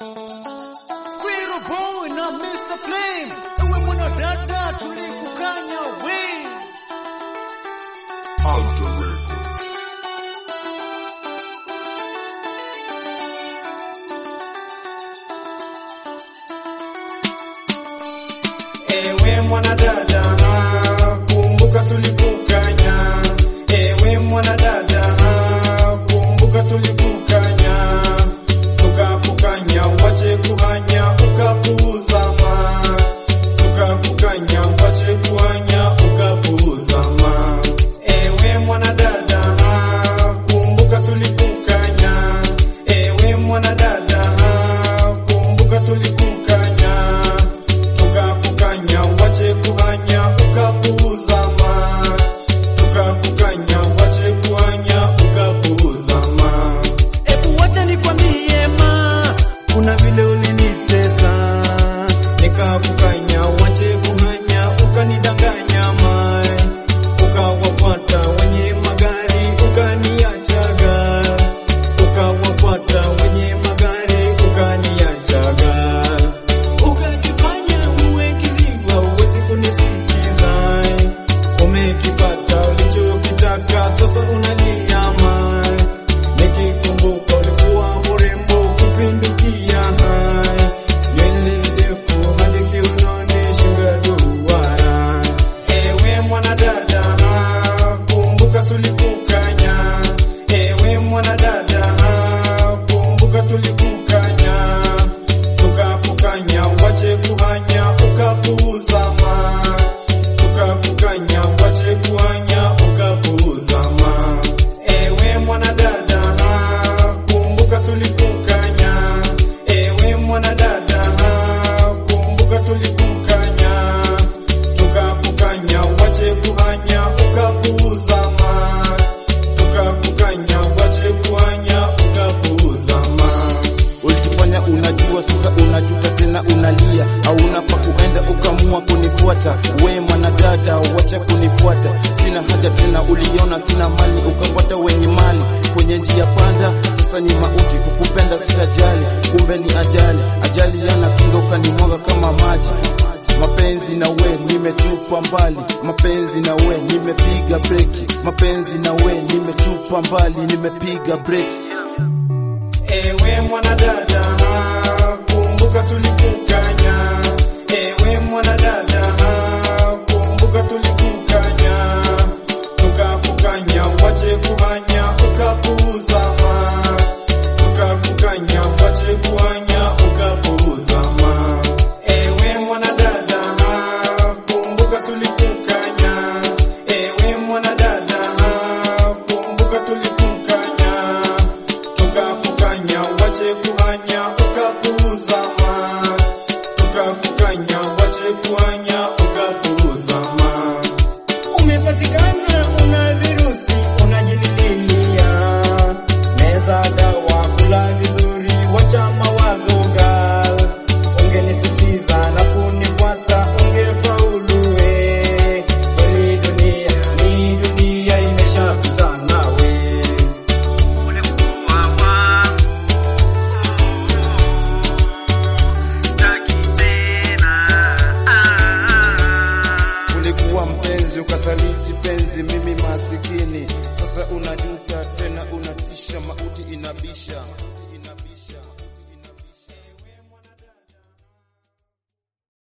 Squirrel Boy na Mr. Flame, ewe mwanadada tulikukanya we. Ewe mwanadada, kumbuka tulikukanya. Ewe mwanadada, kumbuka tulikukanya. Tukakukanya wache kuhanya ukapuuzama. Tukakukanya wache kuhanya ukapuuzama. Ewe mwanadada, kumbuka tulikukanya. Ewe mwanadada, kumbuka tulikukanya tukakukanya wache kuhanya ukapuuzama tukakukanya wache kuhanya ukapuuzama ebu wacha nikwambie ma kuna vile ulinitesa nikakukanya wache kuhanya ukanidanganya ma ukawafuata wenye magari ukaniachaga ukawafuata wenye magari ukaniachaga ukajifanya uwe kiziwa uwezi kunisikiza umekipata ulichokitaka sasa unaliama nikikumbuka ulikuwa mrembo kupindukia hai nywele ndefu hadi kiunoni shinga duara ewe mwanadada kumbuka tulikukanya ewe mwanadada kumbuka tulikukanya tukakukanya wache kuhanya ukapuuzama tukakukanya wache kuhanya ukapuuzama ewe mwanadada kumbuka tulikukanya ewe mwanadada kumbuka tulikukanya tukakukanya wache kuhanya ukapuuzama tukakukanya wache kuhanya ukapuuzama Ulitufanya unajua, sasa unajuta tena unalia, hauna pa kuenda ukamua kunifuata. We mwanadada, wacha kunifuata, sina haja tena. Uliona sina mali, ukafuata wenye mali kwenye njia panda. Sasa ni mauti, kukupenda sitajali, kumbe ni ajali. Ajali yana kinga, ukanimwaga kama maji. Mapenzi na we nimetupa mbali, mapenzi na we nimepiga breki, mapenzi na we nimetupa mbali, nimepiga breki. ewe mwanadada